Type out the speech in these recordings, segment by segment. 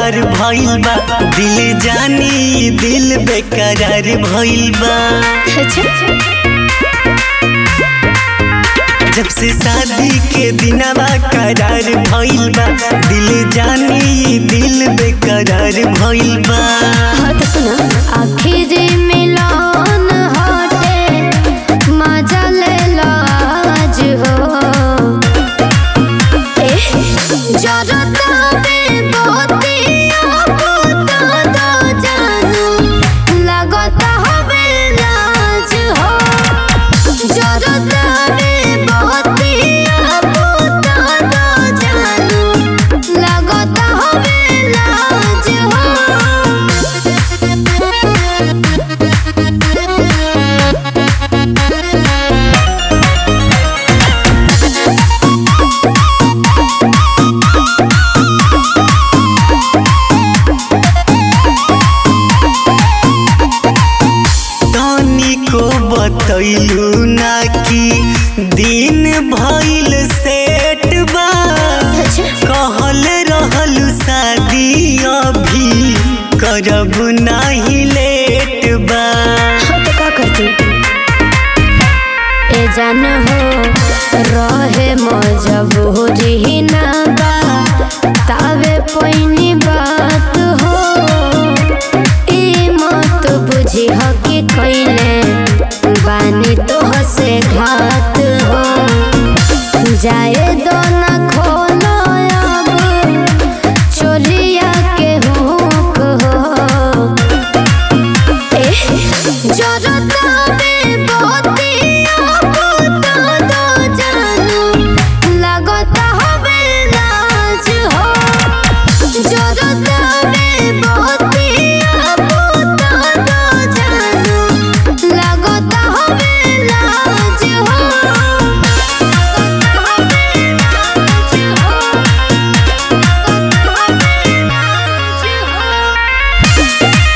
करार भइल बा दिल जानी दिल बेकरार भइल बा जब से शादी के दिनवा करार भइल बा दिल जानी दिल बेकरार भइल बा हाँ तो सुना आखिर मिलन हटे मजा ले लो आज हो ए जरता में बहुतिया पुता दो जानू लगता हवे लाज हो जरता में बहुतिया पुता दो जानू लगता हवे लाज हो तनी को बतैलू ना कि दिन भइल सेट बा कहल रहल शादी अभी करब नाही लेट बा तो का करती ए जान हो रहे मजबूरी ना बा तावे पैनी बात हो ई मत बुझी हो कि कैले बानी तो हसे घात हो जाए दो ना खोलो अब चोरिया के हुक हो जरता में बहुतिया पुता दो जानू लगता हवे लाज हो जरता में बहुतिया पुता दो जानू लगता हवे लाज हो हवे लाज हो हवे लाज हो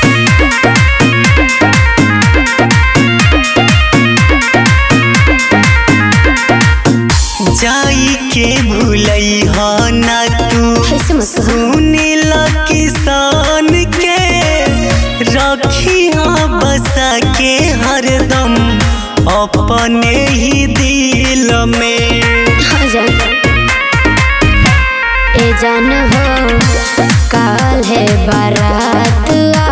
जाई के भूलई ह ना तू ऐसे मत कहो। सुनिल किसान के रखी बसा के हरदम अपने ही दिल में हाँ जान ए जान हो काल है बारात